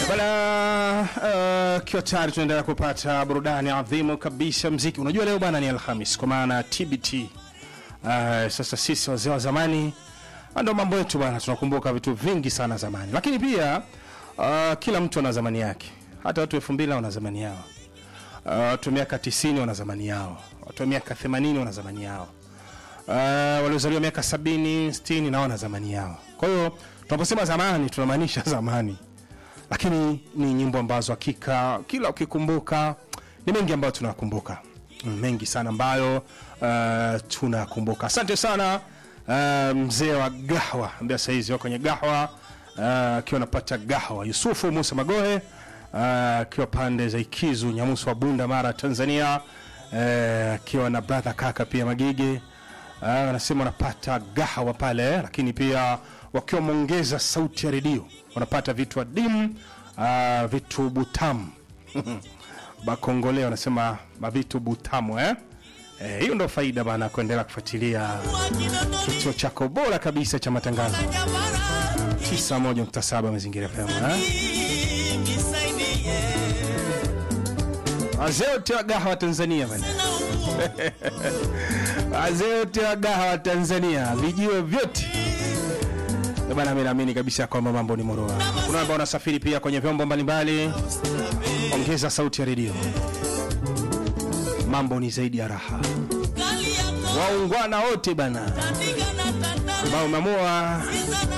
Bana uh, kiwa tayari tunaendelea kupata burudani adhimu kabisa mziki. Unajua leo bana ni Alhamis kwa maana TBT. Uh, sasa sisi wazee wa zamani ndo mambo yetu bana, tunakumbuka vitu vingi sana zamani, lakini pia uh, kila mtu ana zamani yake. Hata watu elfu mbili wana zamani yao, uh, watu wa miaka 90 wana zamani yao, watu wa miaka 80 wana zamani yao, uh, waliozaliwa miaka 70 60 nao wana zamani yao. Kwa hiyo tunaposema zamani tunamaanisha zamani lakini ni nyimbo ambazo hakika kila ukikumbuka ni mengi ambayo tunakumbuka mengi sana ambayo uh, tunakumbuka asante sana uh, mzee wa gahwa ambaye sahizi wako kwenye gahwa akiwa uh, anapata gahwa yusufu musa magohe akiwa uh, pande za ikizu nyamusu wa bunda mara tanzania akiwa uh, na brother kaka pia magige wanasema uh, wanapata gahawa pale lakini pia wakiwa wameongeza sauti ya redio wanapata vitu adimu uh, vitu butamu bakongole wanasema mavitu butamu eh? Eh, hiyo ndo faida bana kuendelea kufuatilia kituo chako bora kabisa cha matangazo 91.7 mazingira pema eh? wazee wote wa gahawa Tanzania bana wazee wote wa gahawa Tanzania vijiwe vyote Eh bana, mimi naamini kabisa kwamba mambo ni moroa. Kuna ambao wanasafiri pia kwenye vyombo mbalimbali, ongeza sauti ya redio, mambo ni zaidi ya raha. Waungwana wote bana, ambao umeamua